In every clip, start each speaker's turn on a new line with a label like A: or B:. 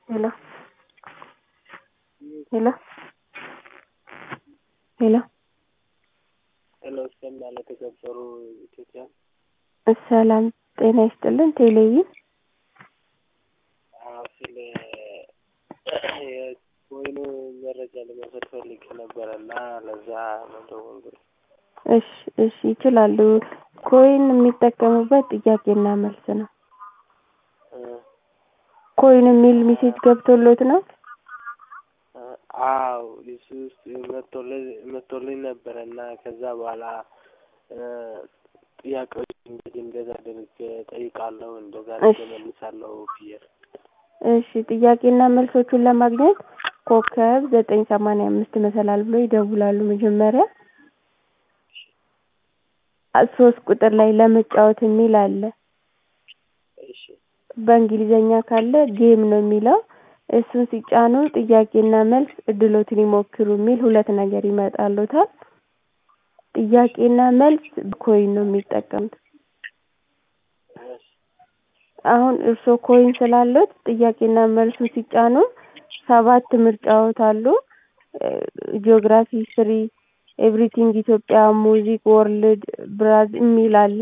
A: hello hello hello
B: ሄሎ ይሰማል የተከበሩ ኢትዮጵያ
A: ሰላም ጤና ይስጥልን ቴሌቪዥን
B: አዎ ስለ የወይኑ መረጃ ለመውሰድ ፈልጌ ነበረ እና ለዛ ነው የደወልኩት
A: እሺ እሺ ይችላሉ ኮይን የሚጠቀሙበት ጥያቄና መልስ ነው
B: እ
A: ኮይን የሚል ሜሴጅ ገብቶሎት ነው
B: አዎ እሱ ውስጥ መጥቶልኝ መጥቶልኝ ነበረ እና ከዛ በኋላ ጥያቄዎች እንግዲህ እንደዛ አድርጌ እጠይቃለሁ እንደዛ አድርጌ እመልሳለሁ ብዬ ነው
A: እሺ ጥያቄና መልሶቹን ለማግኘት ኮከብ ዘጠኝ ሰማንያ አምስት መሰላል ብሎ ይደውላሉ መጀመሪያ ሶስት ቁጥር ላይ ለመጫወት የሚል አለ
B: እሺ
A: በእንግሊዘኛ ካለ ጌም ነው የሚለው እሱን ሲጫኑ ጥያቄና መልስ እድሎትን ይሞክሩ የሚል ሁለት ነገር ይመጣልዎታል ጥያቄና መልስ ኮይን ነው የሚጠቀሙት አሁን እርስዎ ኮይን ስላለዎት ጥያቄና መልሱን ሲጫኑ ሰባት ምርጫዎች አሉ ጂኦግራፊ ሂስትሪ ኤቭሪቲንግ ኢትዮጵያ ሙዚክ ወርልድ ብራዝ የሚል አለ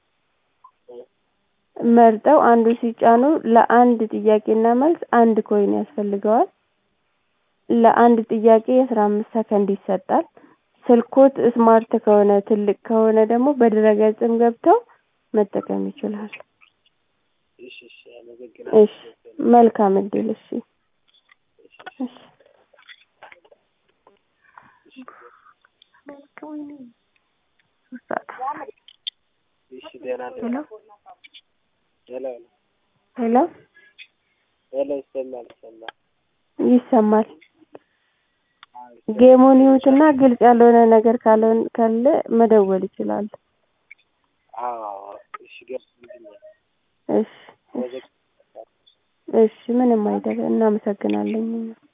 A: መርጠው አንዱን ሲጫኑ ለአንድ ጥያቄና መልስ አንድ ኮይን ያስፈልገዋል ለአንድ ጥያቄ አስራ አምስት ሰከንድ ይሰጣል ስልክዎት ስማርት ከሆነ ትልቅ ከሆነ ደግሞ በድረ-ገጽም ገብተው መጠቀም ይችላሉ
B: እሺ እሺ አመሰግናለሁ
A: እሺ መልካም እድል እሺ እሺ
B: እሺ ደህና
A: ሄሎ
B: ሄሎ
A: ሄሎ
B: ሄሎ ይሰማል ይሰማል
A: ይሰማል ጌሙን ይዩትና ግልጽ ያልሆነ ነገር ካልሆነ ካለ መደወል ይችላሉ
B: አዎ አዎ እሺ ገብቶልኛል
A: እሺ እሺ ምንም አይደለም እናመሰግናለን እኛም